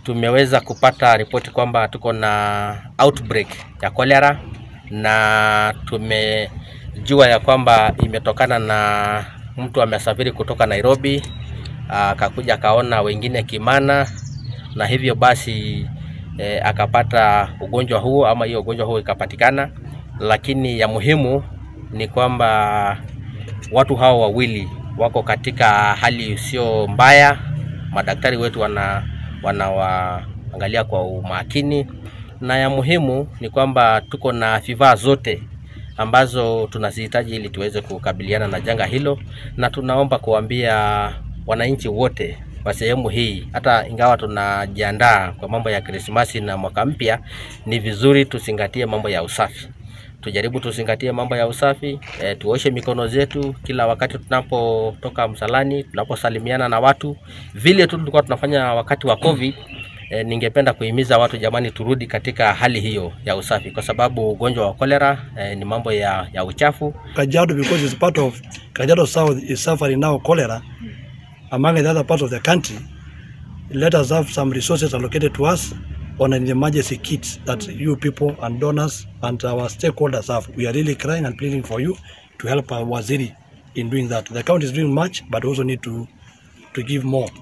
tumeweza kupata ripoti kwamba tuko na outbreak ya cholera na tumejua ya kwamba imetokana na mtu amesafiri kutoka Nairobi akakuja akaona wengine Kimana, na hivyo basi e, akapata ugonjwa huo ama hiyo ugonjwa huo ikapatikana, lakini ya muhimu ni kwamba watu hao wawili wako katika hali isiyo mbaya. Madaktari wetu wana wanawaangalia kwa umakini, na ya muhimu ni kwamba tuko na vifaa zote ambazo tunazihitaji ili tuweze kukabiliana na janga hilo, na tunaomba kuambia wananchi wote wa sehemu hii, hata ingawa tunajiandaa kwa mambo ya Krismasi na mwaka mpya, ni vizuri tuzingatie mambo ya usafi tujaribu tuzingatie mambo ya usafi e, tuoshe mikono zetu kila wakati tunapotoka msalani, tunaposalimiana na watu, vile tu tulikuwa tunafanya wakati wa COVID. E, ningependa kuhimiza watu jamani, turudi katika hali hiyo ya usafi, kwa sababu ugonjwa wa kolera e, ni mambo ya, ya uchafu. Kajiado because it's part of Kajiado South is suffering now cholera among the other parts of the country. Let us have some resources allocated to us on an emergency kits that you people and donors and our stakeholders have. We are really crying and pleading for you to help our waziri in doing that. The county is doing much, but also need to to give more.